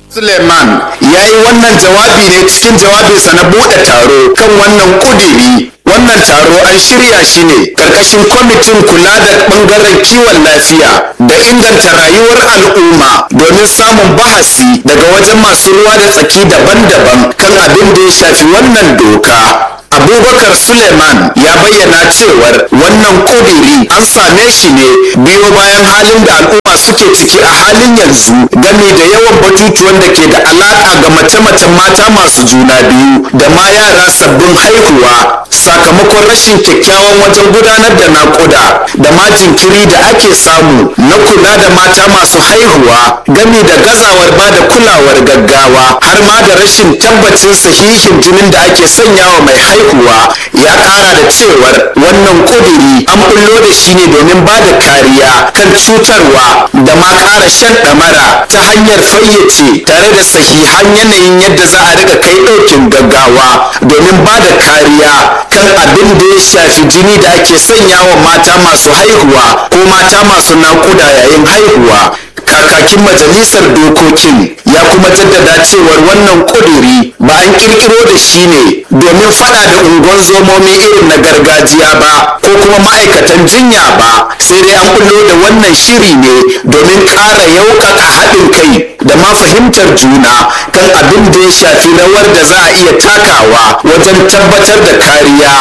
Suleiman ya yi wannan jawabi ne cikin jawabinsa na buɗe taro kan wannan ƙudiri. Wannan taro an shirya shi ne ƙarƙashin kwamitin kula da ɓangaren kiwon lafiya da inganta rayuwar al'umma domin samun bahasi daga wajen masu ruwa da tsaki daban-daban kan abin da ya shafi wannan doka. abubakar suleiman ya bayyana cewar wannan kudiri an same shi ne biyo bayan halin da al'umma suke ciki a halin yanzu game da yawan batutuwan da ke da alaka ga mace-macen mata masu juna biyu da ma yara sabbin haihuwa sakamakon rashin kyakkyawan wajen gudanar da naƙuda da ma jinkiri da ake samu na kula da mata masu haihuwa game da gazawar ba da kulawar gaggawa har ma da rashin tabbacin sahihin jinin da ake sanyawa mai haihuwa ya ƙara da cewar wannan ƙudiri an bullo da shi ne domin ba da kariya kan cutarwa da ma ƙara shan ɗamara ta hanyar fayyace tare da sahihan yanayin yadda za a riƙa kai ɗaukin gaggawa domin ba da kariya kan abin da ya shafi jini da ake sanya wa mata masu haihuwa ko mata masu naƙuda yayin haihuwa kakakin majalisar dokokin ya kuma jaddada cewar wannan ƙuduri ba an kirkiro da shi ne domin fada da unguwar zomomi irin na gargajiya ba ko kuma ma'aikatan jinya ba sai dai an bullo da wannan shiri ne domin ƙara yaukaka haɗin kai da ma fahimtar juna kan abin da ya shafi rawar da za a iya takawa wajen tabbatar da kariya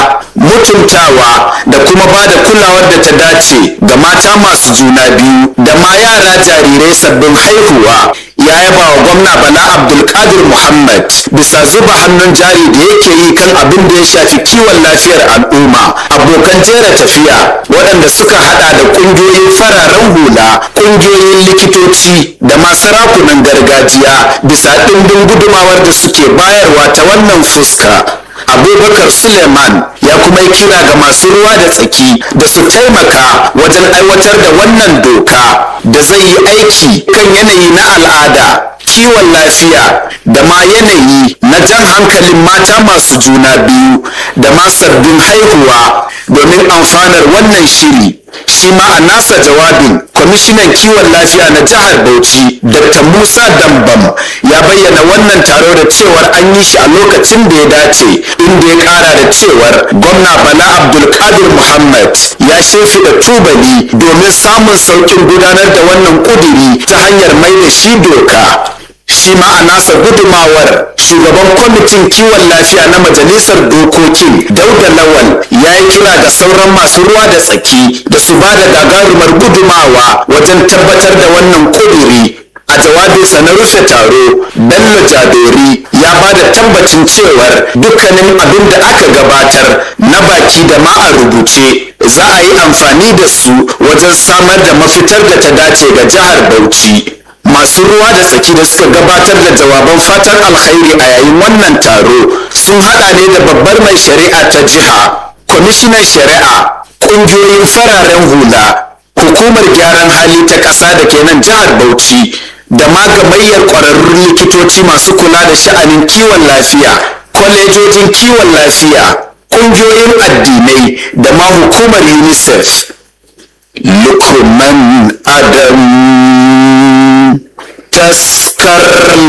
mutuntawa da kuma ba da kulawar da ta dace ga mata masu juna biyu da ma yara jarirai sabbin haihuwa ya yaba wa gwamna bala abdulkadir muhammad bisa zuba hannun jari da yake yi kan abin da ya shafi kiwon lafiyar al'umma abokan jera tafiya waɗanda suka hada da ƙungiyoyin fararen hula ƙungiyoyin likitoci da ma sarakunan gargajiya bisa ɗimbin gudumawar da suke bayarwa ta wannan fuska abubakar suleiman ya kuma yi kira ga masu ruwa da tsaki da su taimaka wajen aiwatar da wannan doka da zai yi aiki kan yanayi na al'ada kiwon lafiya da ma yanayi na jan hankalin mata masu juna biyu da ma sabbin haihuwa domin amfanar wannan shiri shi ma a nasa jawabin kwamishinan kiwon lafiya na jihar bauchi dr musa dambam ya bayyana wannan taro da cewar an yi shi a lokacin da ya dace inda ya kara da cewar gwamna bala abdulkadir muhammad ya shimfiɗa tubali domin samun sauƙin gudanar da wannan ƙuduri ta hanyar mai da shi doka shi ma a nasa gudumawar shugaban kwamitin kiwon lafiya na majalisar dokokin dauda lawal ya yi kira ga sauran masu ruwa da tsaki da su ba da gagarumar gudumawa wajen tabbatar da wannan kuduri a jawabinsa na rufe taro bello jadori ya ba da tabbacin cewar dukkanin abin da aka gabatar na baki da ma a rubuce za a yi amfani da su wajen samar da mafitar da ta dace ga jihar bauchi masu ruwa da tsaki da suka gabatar da jawaban fatan alkhairi a yayin wannan taro sun hada ne da babbar mai shari'a ta jiha kwamishinan shari'a ƙungiyoyin fararen hula hukumar gyaran hali ta ƙasa da ke nan jihar bauchi da ma gamayyar ƙwararrun likitoci masu kula da sha'anin kiwon lafiya kwalejojin kiwon lafiya ƙungiyoyin addinai da ma hukumar unicef lukman adam taskar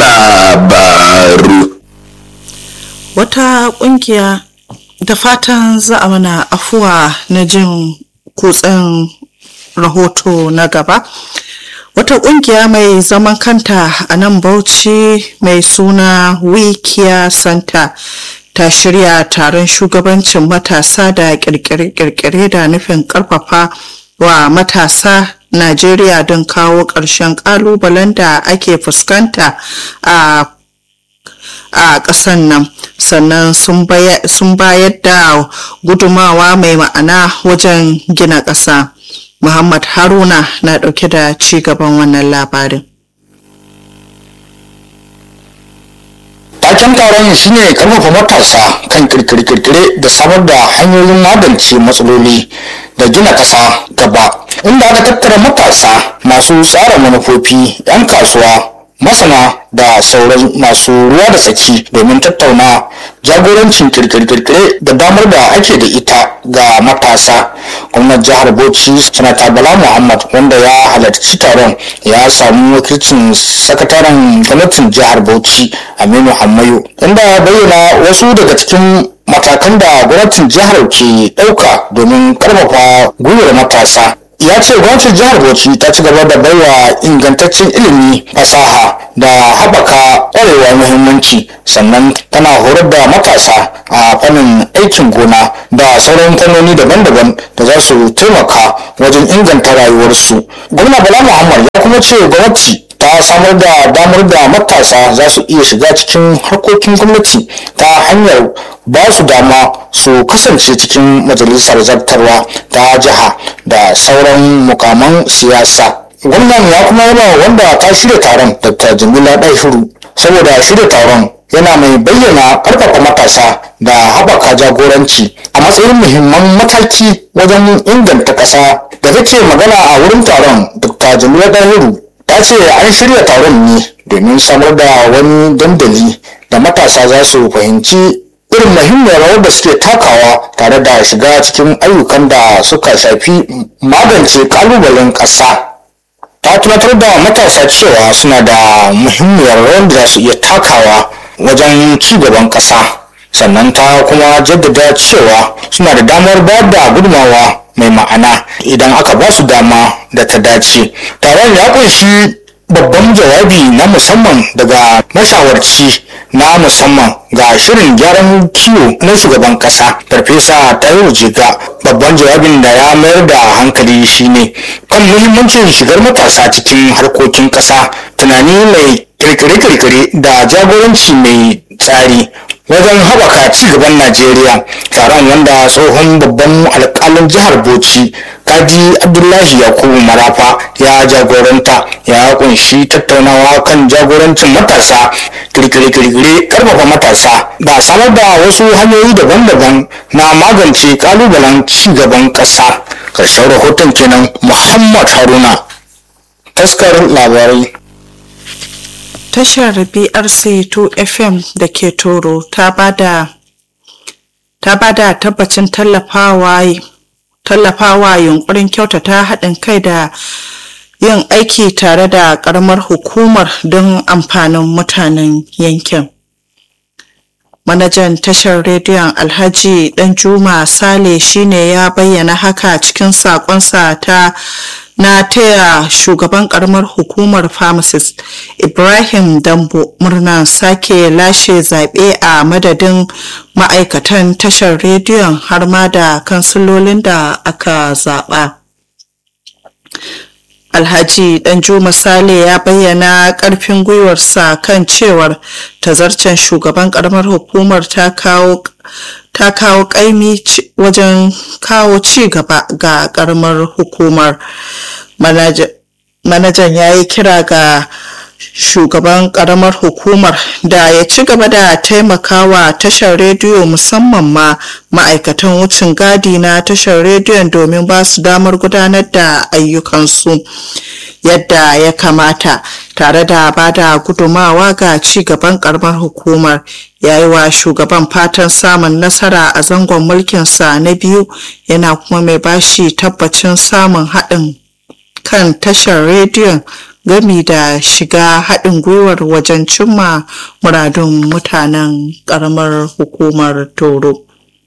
labaru wata kungiya da fatan za a mana afuwa na jin kutsen rahoto na gaba wata kungiya mai zaman kanta a nan bauchi mai suna wikiya center ta shirya taron shugabancin matasa da kirkire-kirkire da nufin karfafa wa matasa Najeriya don kawo ƙarshen ƙalubalen da ake fuskanta a a ƙasan nan sannan sun bayar da gudumawa mai ma'ana wajen gina ƙasa muhammad haruna na ɗauke da ci gaban wannan labarin taken taron shine karfafa matasa kan kirkire-kirkire da samar da hanyoyin magance matsaloli da gina ƙasa gaba inda aka tattara matasa masu tsara manufofi 'yan kasuwa masana da sauran masu ruwa da tsaki domin tattauna jagorancin kirkire-kirkire da damar da ake da ita ga matasa gwamnan jihar bauchi sanata bala muhammad wanda ya halarci taron ya samu wakilcin sakataren gwamnatin jihar bauchi aminu hammayo inda bayyana wasu daga cikin matakan da gwamnatin jihar ke ɗauka domin karfafa gwiwar matasa ya ce gwamnatin jihar bauchi ta ci gaba da baiwa ingantaccen ilimi fasaha da haɓaka ƙwarewa muhimmanci sannan tana horar da matasa a fannin aikin gona da sauran fannoni daban-daban da za su taimaka wajen inganta rayuwarsu gwamna bala muhammad ya kuma ce gwamnati ta samar da damar da matasa za su iya shiga cikin harkokin gwamnati ta hanyar ba su dama su kasance cikin majalisar zartarwa ta jiha da sauran mukaman siyasa gwamnan ya kuma yaba wanda ta shirya taron dr jamila ɗahiru saboda shirya taron yana mai bayyana ƙarfafa matasa da haɓaka jagoranci a matsayin muhimman mataki wajen inganta ƙasa da take magana a wurin taron dr jamila ɗahiru ta ce an shirya taron ne domin samar da wani dandali da matasa za su fahimci irin muhimmiyar rawar da suke takawa tare da shiga cikin ayyukan da suka shafi magance kalubalen ƙasa ta tunatar da matasa cewa suna da muhimmiyar rawar da za su iya takawa wajen ci gaban ƙasa sannan ta kuma jaddada cewa suna da damar bayar da gudunmawa mai ma'ana idan aka ba su dama da ta dace taron ya kunshi babban jawabi na musamman daga mashawarci na musamman ga shirin gyaran kiwo na shugaban kasa farfesa tayo jiga babban jawabin da ya mayar da hankali shine kan muhimmancin shigar matasa cikin harkokin kasa tunani mai kirkire-kirkire da jagoranci mai tsari wajen haɓaka ci gaban najeriya taron wanda tsohon babban alƙalin jihar bauchi kaji abdullahi yakubu marafa ya jagoranta ya kunshi tattaunawa kan jagorancin matasa kirkire-kirkire karfafa matasa da samar da wasu hanyoyi daban-daban na magance kalubalen ci gaban ƙasa ƙarshen rahoton kenan muhammad haruna taskar labarai tashar brc 2 fm da ke toro ta bada ta bada tabbacin tallafawa tallafawa yunkurin kyautata haɗin kai da yin aiki tare da ƙaramar hukumar don amfanin mutanen yankin manajan tashar rediyon alhaji danjuma sale shine ya bayyana haka cikin sakonsa ta na taya shugaban karamar hukumar pharmacist ibrahim dambo murnar sake lashe zaɓe a madadin ma'aikatan tashar rediyon har ma da kansilolin da aka zaɓa alhaji danjuma sale ya bayyana karfin gwiwarsa kan cewar tazarcen shugaban karamar hukumar ta kawo ta kawo kaimi wajen kawo ci gaba ga karamar hukumar manajan ya yi kira ga shugaban karamar hukumar da ya ci gaba da taimakawa tashar rediyo musamman ma ma'aikatan wucin gadi na tashar rediyon domin ba su damar gudanar da ayyukansu yadda ya kamata tare da ba da gudumawa ga ci gaban karamar hukumar ya yi wa shugaban fatan samun nasara a zangon mulkinsa na biyu yana kuma mai bashi tabbacin samun haɗin kan tashar rediyon gami da shiga haɗin gwiwar wajen cimma muradun mutanen ƙaramar hukumar toro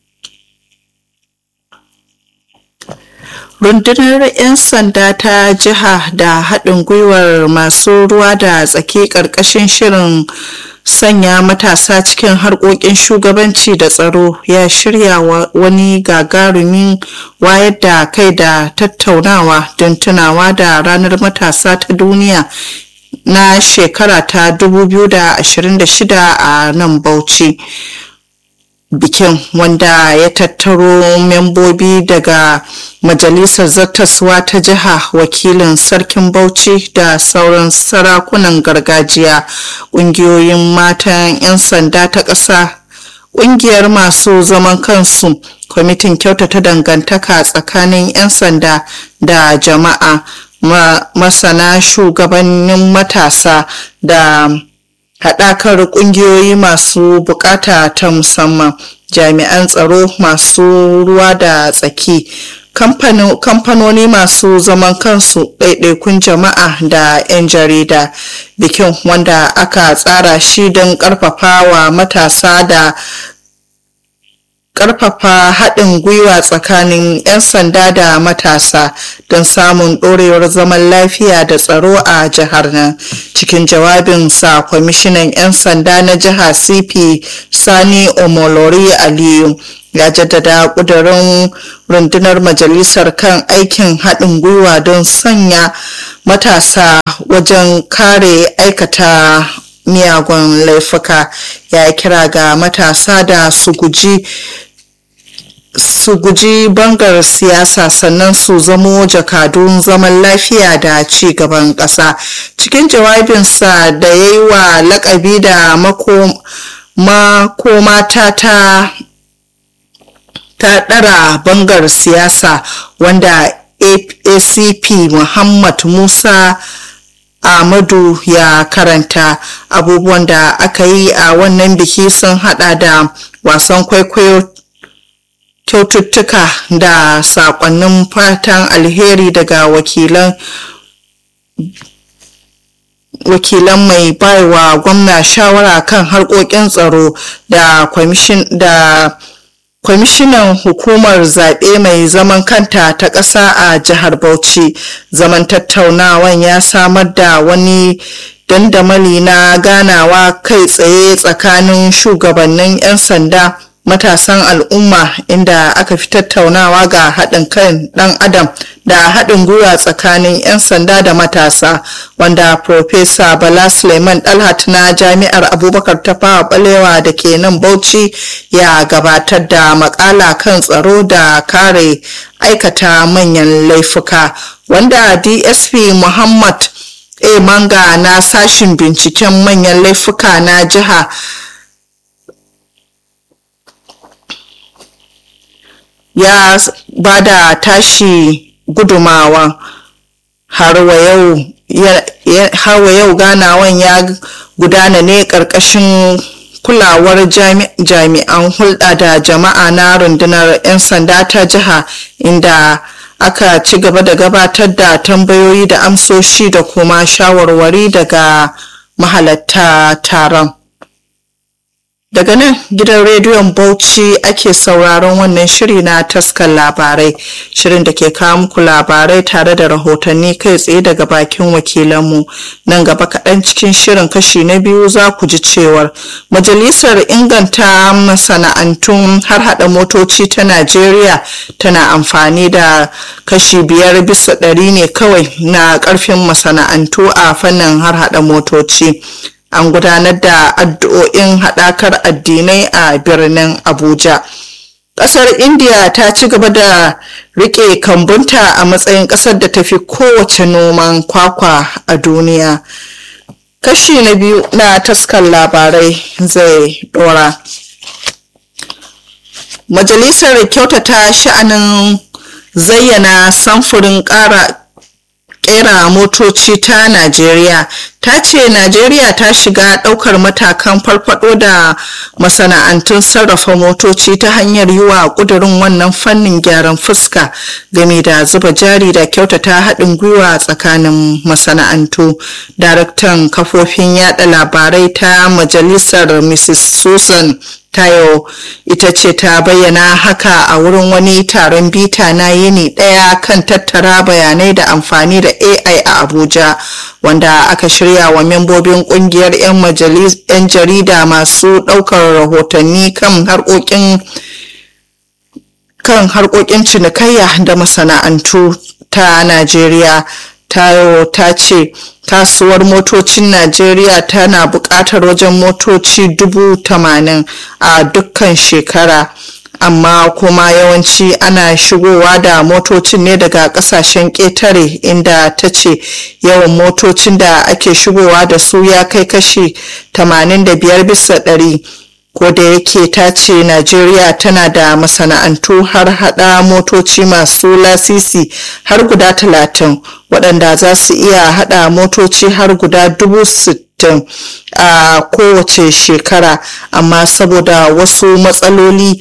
rundunar 'yan sanda ta jiha da haɗin gwiwar masu ruwa da tsaki ƙarƙashin shirin sanya matasa cikin harkokin shugabanci da tsaro ya shirya wani gagarumin wayar da kai da tattaunawa don tunawa da ranar matasa ta duniya na shekara ta 2026 a nan bauchi bikin wanda ya tattaro membobi daga majalisar zartaswa ta jiha wakilin sarkin bauchi da sauran sarakunan gargajiya ƙungiyoyin matan 'yan sanda ta ƙasa ƙungiyar masu zaman kansu kwamitin kyautata dangantaka tsakanin 'yan sanda da jama'a masana shugabannin matasa da haɗakar ƙungiyoyi masu bukata ta musamman jami'an tsaro masu ruwa da tsaki kamfanoni masu zaman kansu ɗaiɗaikun jama'a da 'yan jarida bikin wanda aka tsara shi don ƙarfafa wa matasa da ƙarfafa haɗin gwiwa tsakanin 'yan sanda da matasa don samun ɗorewar zaman lafiya da tsaro a jihar nan cikin jawabinsa kwamishinan 'yan sanda na jiha cp sani omolori aliyu ya jaddada ƙudurin rundunar majalisar kan aikin haɗin gwiwa don sanya matasa wajen kare aikata miyagun laifuka ya kira ga matasa da su guji su guji bangar siyasa sannan su zamo jakadun zaman lafiya da ci gaban ƙasa cikin jawabinsa da ya yi wa lakabi da makomata ta ta ɗara bangar siyasa wanda acp muhammad musa Ahmadu ya karanta abubuwan da aka yi a wannan biki sun hada da wasan kwaikwayo kyaututtuka da sakonnin fatan alheri daga wakilan wakilan mai baiwa gwamna shawara kan harkokin tsaro da kwamishin da kwamishinan hukumar zaɓe mai zaman kanta ta ƙasa a jihar bauchi zaman tattaunawan ya samar da wani dandamali na ganawa kai tsaye tsakanin shugabannin 'yan sanda matasan al'umma inda aka fi tattaunawa ga haɗin kan ɗan adam da haɗin gwiwa tsakanin 'yan sanda da matasa wanda Profesa bala suleiman dalhat na jami'ar abubakar tafawa balewa da ke nan bauchi ya gabatar da makala kan tsaro da kare aikata manyan laifuka wanda dsp muhammad a manga na sashin binciken manyan laifuka na jiha ya ba da tashi gudumawa har wa yau ganawan ya gudana ne ƙarƙashin kulawar jami'an hulɗa da jama'a na rundunar 'yan sanda ta jiha inda aka ci gaba da gabatar da tambayoyi da amsoshi da kuma shawarwari daga mahalatta taron daga nan gidan rediyon bauchi ake sauraron wannan shiri na taskar labarai shirin da ke kawo muku labarai tare da rahotanni kai tsaye daga bakin wakilanmu nan gaba kaɗan cikin shirin kashi na biyu za ku ji cewar majalisar inganta masana'antun har hada motoci ta najeriya tana amfani da kashi biyar bisa ɗari ne kawai na ƙarfin masana'antu a fannin har hada motoci an gudanar da addu'o'in haɗakar addinai a birnin abuja ƙasar india ta ci gaba da riƙe kambunta a matsayin ƙasar da tafi kowace noman kwakwa a duniya kashi na biyu na taskar labarai zai ɗora majalisar kyautata sha'anin zayyana samfurin ƙara kera motoci ta Najeriya ta ce Najeriya ta shiga daukar matakan farfado da masana'antun sarrafa motoci ta hanyar yi wa kudurin wannan fannin gyaran fuska game da zuba jari da kyautata haɗin gwiwa tsakanin masana'antu. Daraktan kafofin yada labarai ta majalisar Mrs. Susan tayo ita ce ta bayyana haka a wurin wani taron bita na yini daya kan tattara bayanai da amfani da ai a abuja wanda aka shirya wa membobin kungiyar 'yan jarida masu daukar rahotanni kan harkokin kan harkokin cinikayya da masana'antu ta najeriya tayo ta ce kasuwar motocin najeriya tana buƙatar wajen motoci dubu tamanin a dukkan shekara amma kuma yawanci ana shigowa da motocin ne daga kasashen ƙetare inda ta ce yawan motocin da ake shigowa da su ya kai kashi 85 bisa ɗari ko da yake ta ce najeriya tana da masana'antu har hada motoci masu lasisi har guda talatin waɗanda za su iya hada motoci har guda dubu sittin a kowace shekara amma saboda wasu matsaloli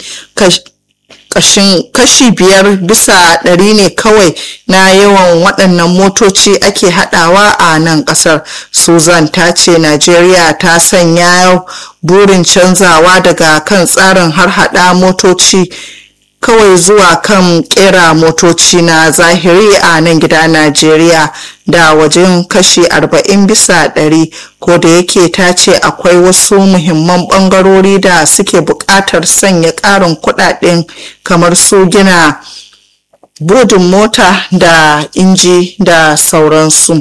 kashi biyar bisa ɗari ne kawai na yawan waɗannan motoci ake haɗawa a nan ƙasar susan ta ce najeriya ta sanya burin canzawa daga kan tsarin har haɗa motoci kawai zuwa kan kera motoci na zahiri a nan gida najeriya da wajen kashi 40 bisa ɗari ko da yake ta ce akwai wasu muhimman ɓangarori da suke buƙatar sanya ƙarin kuɗaɗen kamar su gina budin mota da inji da sauransu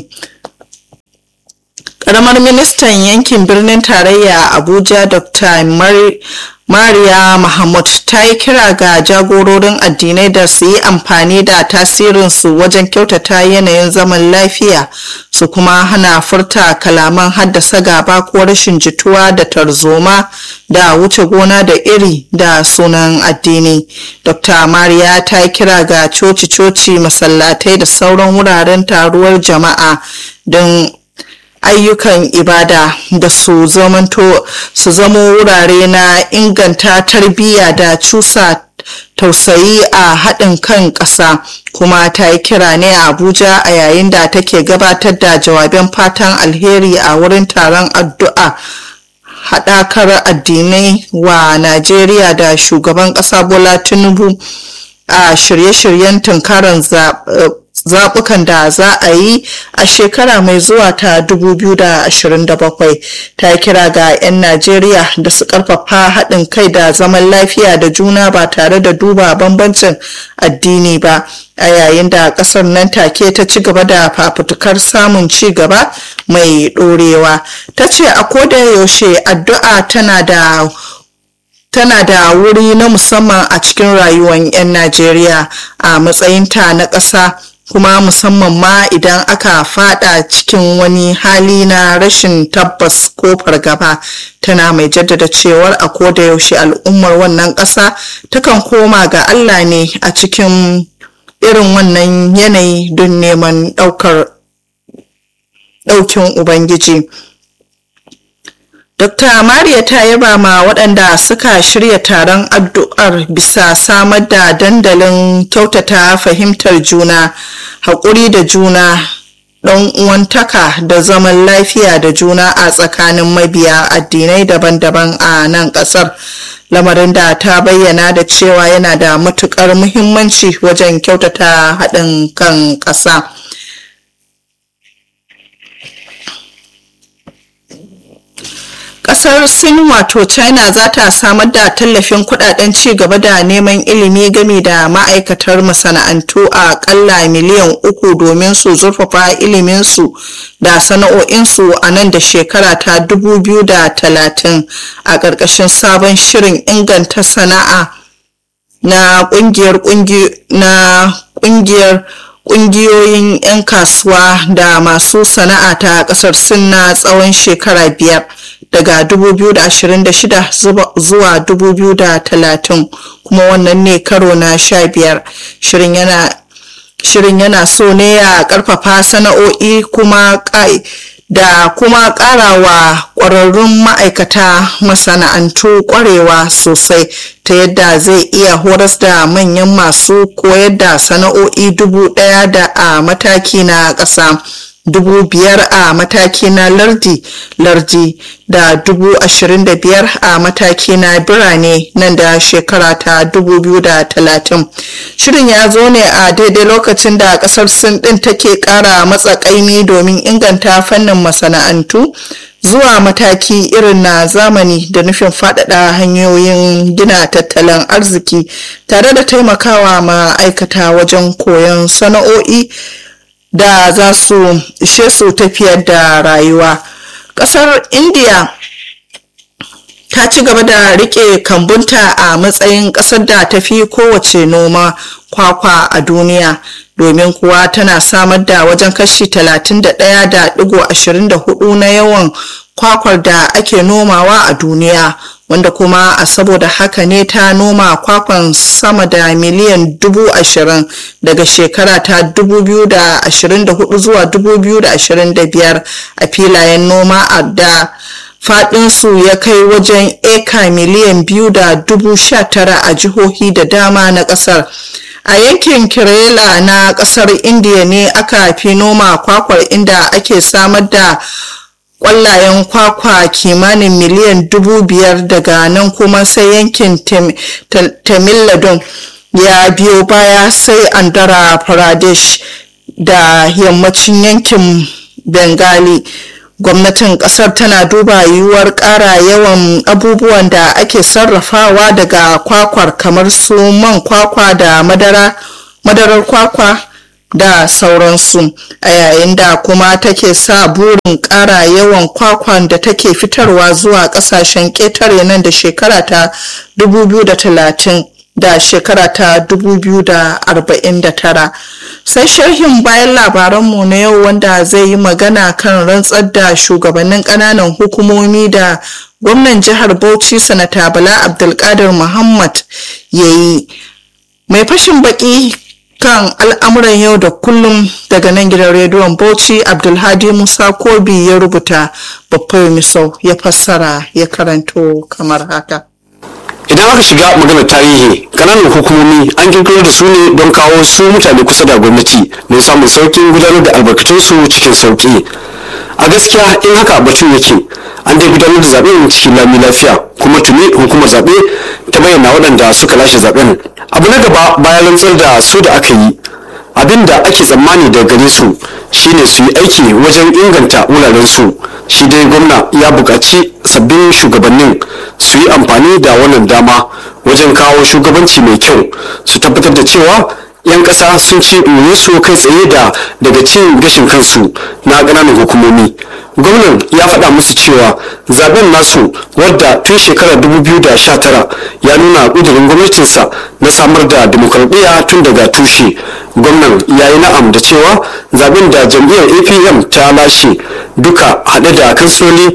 ƙaramar ministan yankin birnin tarayya abuja dr mariya mahmud ta yi kira ga jagororin addinai da su yi amfani da tasirinsu wajen kyautata yanayin zaman lafiya su kuma hana furta kalaman haddasa gaba ko rashin jituwa da tarzoma da wuce gona da iri da sunan addini dr mariya ta yi kira ga coci-coci masallatai da sauran wuraren taruwar jama'a don ayyukan ibada da su zamanto su zamo wurare na inganta tarbiyya da cusa tausayi a haɗin kan ƙasa kuma ta yi kira ne a abuja a yayin da take gabatar da jawaben fatan alheri a wurin taron addu'a haɗakar addinai wa najeriya da shugaban ƙasa bola tinubu a shirye-shiryen tunkarar zaɓukan da za a yi a shekara mai zuwa ta 2027 ta kira ga 'yan najeriya da su ƙarfafa haɗin kai da zaman lafiya da juna ba tare da duba bambancin addini ba a yayin da ƙasar nan take ta ci gaba da fafutukar samun ci gaba mai ɗorewa ta ce a koda yaushe addu'a tana da tana da wuri na musamman a cikin rayuwar 'yan najeriya a matsayinta na ƙasa kuma musamman ma idan aka fada cikin wani hali na rashin tabbas ko fargaba tana mai jaddada cewar a koda yaushe al'ummar wannan ƙasa takan koma ga allah ne a cikin irin wannan yanayi don neman ɗaukar ɗaukin ubangiji Dr. Mariya ta yaba ma waɗanda suka shirya taron addu'ar bisa samar da dandalin kyautata fahimtar juna, haƙuri da juna, ɗan uwantaka da zaman lafiya da juna a tsakanin mabiya addinai daban-daban a nan ƙasar. Lamarin da ta bayyana da cewa yana da matuƙar muhimmanci wajen kyautata haɗin kan ƙasa. kasar sin wato china za ta samar da tallafin kudaden ci gaba da neman ilimi game da ma'aikatar masana'antu a kalla miliyan uku domin su zurfafa iliminsu da sana'o'insu a nan da shekara ta 2030 a ƙarƙashin sabon shirin inganta sana'a na ƙungiyar na ƙungiyar ƙungiyoyin 'yan kasuwa da masu sana'a ta ƙasar sin na tsawon shekara biyar daga 2026 zuwa 2030 kuma wannan ne karo na 15 shirin yana shirin yana so ne ya karfafa sana'o'i kuma da kuma karawa kwararrun ma'aikata masana'antu kwarewa sosai ta yadda zai iya horas da manyan masu koyar da sana'o'i dubu daya da a mataki na ƙasa. dubu biyar a mataki na lardi lardi da dubu ashirin da biyar a mataki na birane nan da shekara ta dubu biyu da talatin shirin ya zo ne a daidai lokacin da kasar sin din take kara matsa kaimi domin inganta fannin masana'antu zuwa mataki irin na zamani da nufin faɗaɗa hanyoyin gina tattalin arziki tare da taimakawa ma'aikata wajen koyon sana'o'i da za su ishe su tafiyar da rayuwa ƙasar india ta ci gaba da rike kambunta a matsayin ƙasar da ta fi kowace noma kwakwa a duniya domin kuwa tana samar da wajen kashi 31.24 na yawan kwakwar da ake nomawa a duniya wanda kuma a saboda haka ne ta noma kwakwan sama da miliyan dubu ashirin daga shekara ta 2024 zuwa 2025 a filayen noma a da fadinsu ya kai wajen eka miliyan biyu da dubu sha tara a jihohi da dama na kasar a yankin kerala na kasar indiya ne aka fi noma kwakwar inda ake samar da kwallayen kwakwa kimanin miliyan dubu biyar daga nan kuma sai yankin tamilladun ya biyo baya sai andhra pradesh da yammacin yankin bengali gwamnatin kasar tana duba yiwuwar ƙara yawan abubuwan da ake sarrafawa daga kwakwar kamar su man kwakwa da madara madarar kwakwa da sauransu a yayin da kuma take sa burin ƙara yawan kwakwan da take fitarwa zuwa ƙasashen ƙetare nan da shekara ta 2030 da shekara ta 2049 sai sharhin bayan labaranmu na yau wanda zai yi magana kan rantsar da shugabannin ƙananan hukumomi da gwamnan jihar bauchi sanata bala abdulkadir muhammad ya yi mai fashin baki kan al'amuran yau da kullum daga nan gidan rediyon bauchi abdulhadi musa kobi ya rubuta babbar misau ya fassara ya karanto kamar haka idan aka shiga maganar tarihi kananan hukumomi an kirkiro da su ne don kawo su mutane kusa da gwamnati don samun sauƙin gudanar da albarkatunsu cikin sauƙi a gaskiya in haka batun yake an dai gudanar da zaɓen cikin lami lafiya kuma tuni hukumar zaɓe ta bayyana waɗanda suka lashe zaɓen abu na gaba bayan rantsar da su da aka yi abin da ake tsammani daga gare su shine su yi aiki wajen inganta wuraren su shi dai gwamna ya buƙaci sabbin shugabannin su yi amfani da wannan dama wajen kawo shugabanci mai kyau su tabbatar da cewa 'yan ƙasa sun ci su kai tsaye da daga cin gashin kansu na ƙananan hukumomi gwamnan ya faɗa musu cewa zaben nasu wadda tun shekarar 2019 ya nuna ƙudurin gwamnatinsa na samar da demokradiyya tun daga tushe gwamnan ya yi na'am da cewa zaben da jam'iyyar apm ta lashe duka haɗe da kansiloli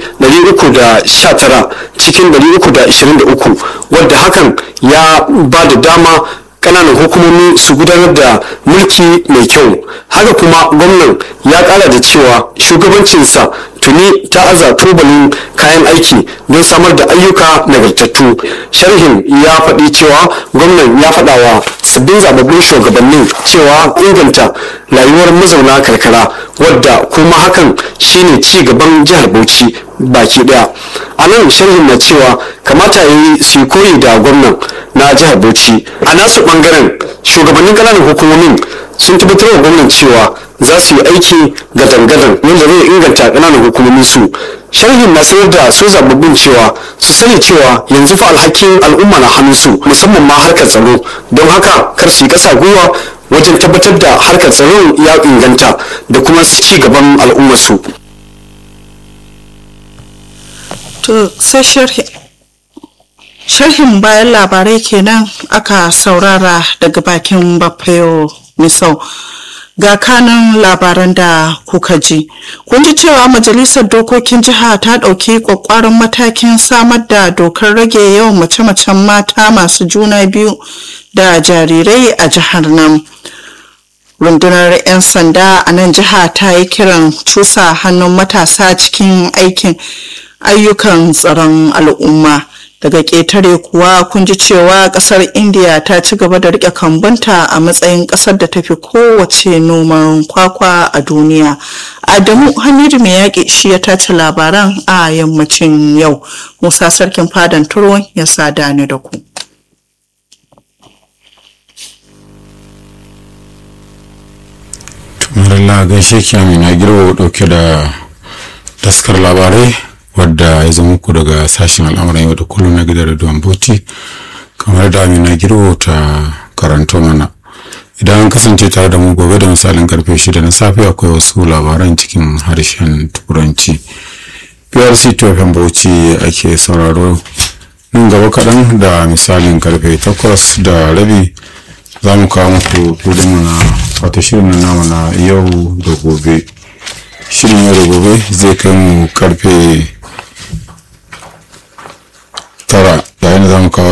319 cikin 323 wadda hakan ya ba da dama kananan hukumomi su gudanar da mulki mai kyau haka kuma gwamnan ya kara da cewa shugabancinsa tuni ta aza tubalin kayan aiki don samar da ayyuka nagartattu sharhin ya faɗi cewa gwamnan ya faɗa wa sabbin zababbin shugabannin cewa inganta rayuwar mazauna karkara wadda kuma hakan shine ci gaban jihar bauchi baki daya a nan sharhin na cewa kamata yi su koyi da gwamnan na jihar bauchi a nasu bangaren shugabannin kananan hukumomin sun tabbatar wa gwamnan cewa za su yi aiki gadan-gadan wanda zai inganta kananan hukumomin su sharhin na sayar da su zababbin cewa su sani cewa yanzu fa alhakin al'umma na hannunsu musamman ma harkar tsaro don haka kar su yi kasa gwiwa wajen tabbatar da harkar tsaro ya inganta da kuma ci gaban al'ummarsu. to sai sharhin bayan labarai kenan aka saurara daga bakin bafayo misau ga kanan labaran da kuka ji kun ji cewa majalisar dokokin jiha ta ɗauki kwakwaron matakin samar da dokar rage yawan mace-macen mata masu juna biyu da jarirai a jihar nan rundunar 'yan sanda a nan jiha ta yi kiran cusa hannun matasa cikin aikin ayyukan tsaron al'umma daga ƙetare kuwa kun ji cewa ƙasar india ta ci gaba da rike kambunta a matsayin ƙasar da tafi kowace noman kwakwa a duniya adamu hamidu mai yaƙi shi ya tace labaran a yammacin yau musa sarkin fadan turon ya sada ni da ku Marilla gaishe ki Amina Girbo dauke da taskar labarai wadda ya zama muku daga sashen al'amuran yau da kullum na gidan rediyon Bauchi kamar da Amina Girbo ta karanto mana. Idan an kasance tare da mu gobe da misalin karfe shida na safe akwai wasu labaran cikin harshen turanci. PRC TFM Bauchi ake sauraro nan gaba kaɗan da misalin karfe takwas da rabi za mu kawo muku filinmu na wata shirin na namu na yau da gobe shirin yau da gobe zai kai mu karfe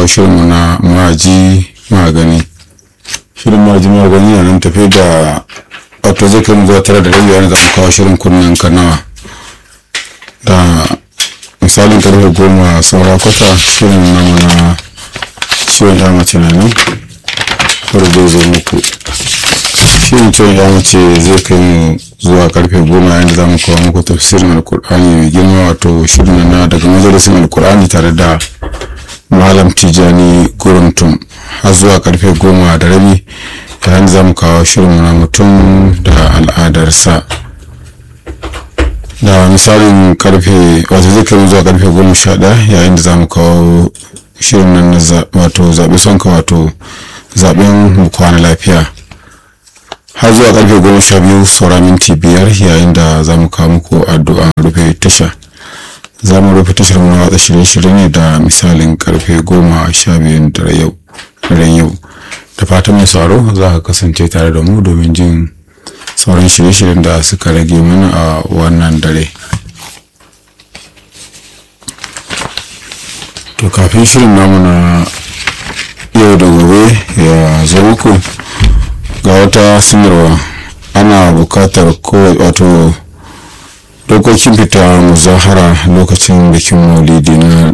kawo shirinmu na maji magani shirin maji magani na nan tafi da wato zai kai mu zuwa tara da rabi yana za mu kawo shirin kunnen kanawa da misalin karfe goma saura kwata shirin namu na ciwon ya mace na nan wadda zai zo muku shirin ciwon ya mace zai kai mu zuwa karfe goma yayin da za mu kawo muku tafsirin alkur'ani mai girma wato shirin na daga majalisin alkur'ani tare da malam tijani guruntum har zuwa karfe goma da rabi yayin da za mu kawo shirin na mutum da al'adarsa da misalin karfe wato zai kai mu zuwa karfe goma sha ɗaya yayin da za mu kawo shirin nan na wato zaɓe sonka wato zaɓen mu kwana lafiya har zuwa karfe goma sha biyu saura minti biyar yayin da za mu kawo muku addu'a rufe tasha za mu rufe tashar mu watsa shirye-shirye ne da misalin karfe goma sha biyun daren yau da fatan mai sauro za ka kasance tare da mu domin jin sauran shirye-shiryen da suka rage mana a wannan dare to kafin shirin namu na yau da gobe ya zo muku ga wata sanarwa ana bukatar ko wato dokokin fita muzahara lokacin bikin maulidi na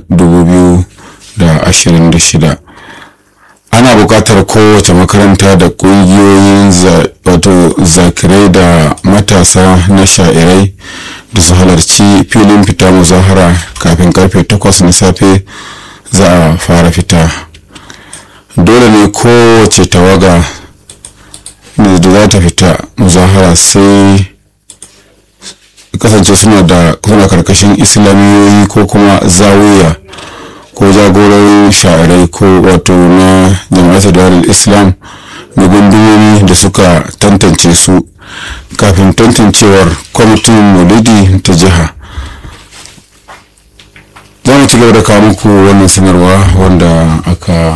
2026 ana bukatar kowace makaranta da ƙungiyoyin wato zakirai da matasa na sha'irai da su halarci filin fita muzahara kafin karfe 8 na safe za a fara fita dole ne kowace tawaga da za ta fita muzahara sai kasance suna da suna karkashin islamiyoyi ko kuma zawiya ko jagororin sha'irai ko wato na jama'atar darul islam da gundumomi da suka tantance su kafin tantancewar kwamitin maulidi ta jiha za mu ci gaba da kawo muku wannan sanarwa wanda aka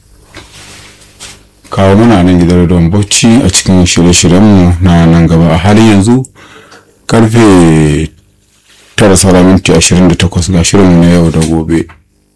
kawo mana nan gidan don bauchi a cikin shirye-shiryenmu na nan gaba a halin yanzu karfe tara saura minti ashirin da takwas ga shirinmu na yau da gobe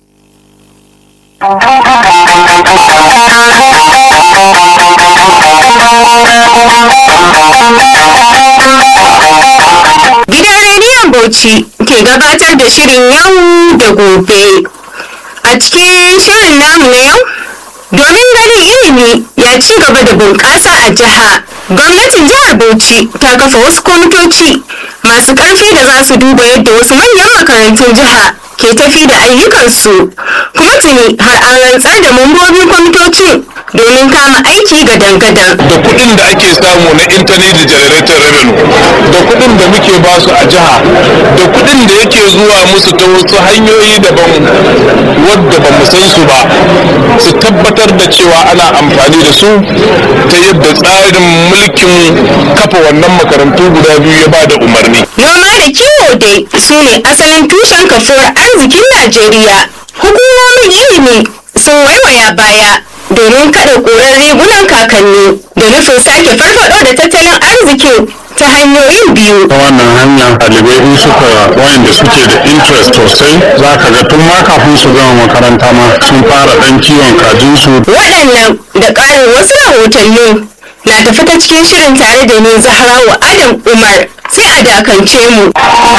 Gidan rediyon Bauchi ke gabatar da shirin yau da gobe. A cikin shirin namu na yau, domin ganin ilimi ya ci gaba da bunƙasa a jiha. Gwamnatin jihar Bauchi ta kafa wasu kwamitoci masu ƙarfi da za su duba yadda wasu manyan makarantun jiha ke tafi da ayyukansu. Kuma tuni har an rantsar da mambobin kwamitocin domin kama aiki gadan-gadan. da kuɗin da ake samu na internet generator revenue da kuɗin da muke ba su a jiha da kuɗin da yake zuwa musu ta wasu hanyoyi daban wadda ba mu san su ba su tabbatar da cewa ana amfani da su ta yadda tsarin mulkin kafa wannan makarantu guda biyu ya ba da umarni Noma da kiwo dai su ne asalin tushen kafuwar arzikin Najeriya. Hukumomin ilimi sun waiwaya baya domin kada ƙurar rigunan kakanni da nufin sake farfado da tattalin arzikin ta hanyoyin biyu. ta wannan hanya ɗalibai in suka wayanda suke da interest sosai za ka ga tun ma kafin su gama makaranta ma sun fara ɗan kiwon kajinsu Waɗannan da ƙarin wasu rahotanni na tafi ta cikin shirin tare da ni Zahrawa Adam Umar sai a dakance mu.